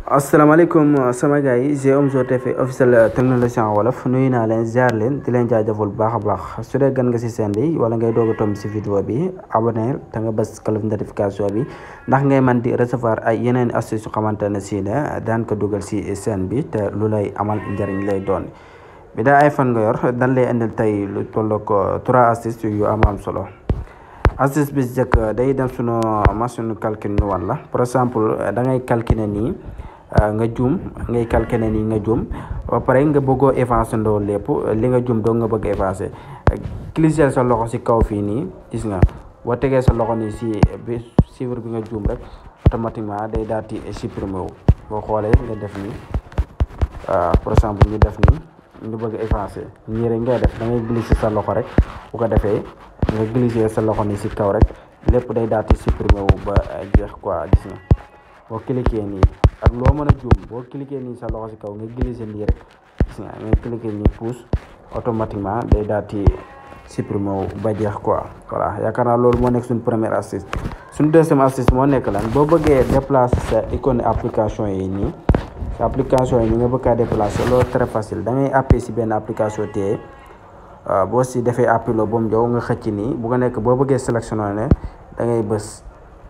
asalaamaaleykum sama gars yi G Omzo TV officiel technologie en wolof nuyu naa leen ziar leen di leen jaajëfal bu baax a baax su dee gan nga si seen bi wala ngay doog a tomb si vidéo bi abonné te nga bës cloche notification bi ndax ngay man di recevoir ay yeneen astuce yu xamante ne si ne daan ko dugal si seen bi te lu lay amal njëriñ lay doon bi daa iPhone nga yor dan lay indil tey lu toll ko trois astuces yu am am solo astuce bi njëkk day dem sunu machine calcul ñu wan la par exemple da ngay calculer nii nga juum ngay calculer nii nga juum ba pare nga bëggoo effacer ndoo lépp li nga juum doo nga bëgg effacer cliquer sa loxo si kaw fii nii gis nga boo tegee sa loxo nii si bi chiffre bi nga juum rek automatiquement day daal di supprimer wu boo xoolee nga def nii par exemple ñu def nii ñu bëgg effacer nii rek ngay def da ngay glisser sa loxo rek bu ko defee nga glisser sa loxo nii si kaw rek lépp day daal di supprimer wu ba jeex quoi gis nga boo cliquer nii ak loo mën a juum boo cliquer nii sa loxo si kaw nga glisser nii rek gis nga nga cliquer nii pouce automatiquement day daal di supprimer wu ba jeex quoi voilà yaakaar naa loolu moo nekk suñ première astuce suñ deuxième astuce moo nekk lan boo bëggee déplacer sa icône application yi nii sa application yi ni nga bëgg a déplacer loolu très facile da ngay appuyer si benn application téye boo si defee appilo ba mu jow nga xëcc nii bu ko nekk boo bëggee sélectionné ne da ngay bës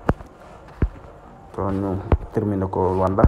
to ñu terminé ko wanda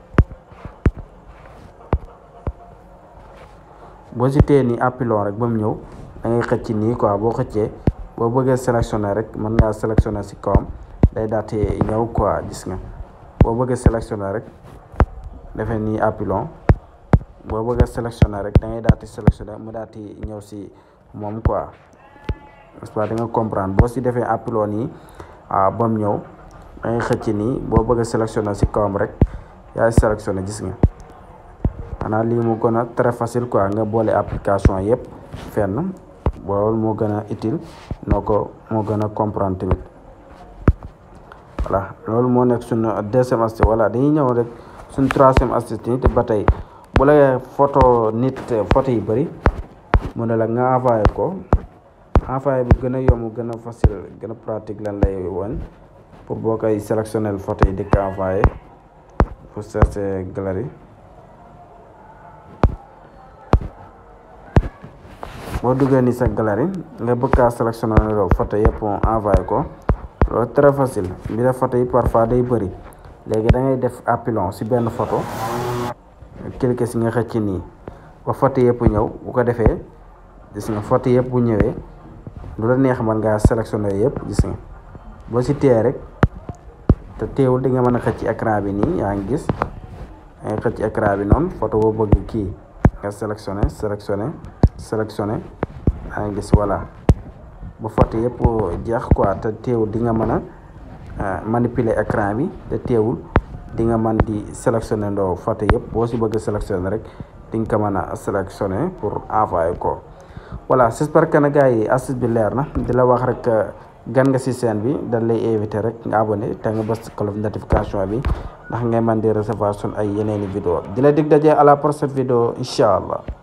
boo si téye nii appilon rek ba mu ñëw da ngay xëcc nii quoi boo xëccee boo bëggee sélectionné rek mën ngaa sélectionné si kawam day daati ñëw quoi gis nga boo bëggee sélectionné rek defee nii appilon boo bëggee sélectionné rek da ngay daati sélectionné mu daati ñëw si moom quoi n'est-ce pas da nga comprendre boo si defee appilon nii ba mu ñëw da ngay xëcc nii boo bëgg a sélectionné si kawam rek yaay sélectionné gis nga xanaa lii mu gën a très facile quoi nga boole application yëpp fenn loolu moo gën a utile noo ko moo gën a comprendre tamit voilà loolu moo nekk suñu deuxième astuce voilà dañuy ñëw rek suñu troisième astuce nii te ba tey bu la photo nit photo yi bëri mu ne la nga envoyé ko envoyé bi gën a yomb gën a facile gën a pratique lan lay woon pour boo koy sélectionnel photo yi di ko envoyé pour chercher galerie boo duggee ni sa galerie nga bëgg kaa sélectionné loo photo yëpp envoyé ko loolu très facile bi def photo yi parfois day bëri léegi da ngay def appilon si benn photo cliquer si nga xëcc nii ba photo yëpp ñëw bu ko defee gis nga photo yëpp bu ñëwee lu la neex man ngaa sélectionné yëpp gis nga boo si téye rek te teewul di nga mën a xëcc écran bi nii yaa ngi gis nga xëcc écran bi noonu photo boo bëgg kii nga sélectionné sélectionné sélectionné yaa ngi gis voilà ba photo yëpp jeex quoi te teewul di nga mën a manipuler écran bi te teewul di nga mën di sélectionné ndoo photo yëpp boo si bëgg sélectionné rek di nga ko mën a sélectionné pour envoyer ko voilà j'espère que na gars yi astuce bi leer na di la wax rek gan nga ci chaîne bi dañ lay invité rek nga abonné te nga bës cloche notification bi ndax ngay mën di recevoir sun ay yeneeni vidéo di la dig daje à la prochaine vidéo incha allah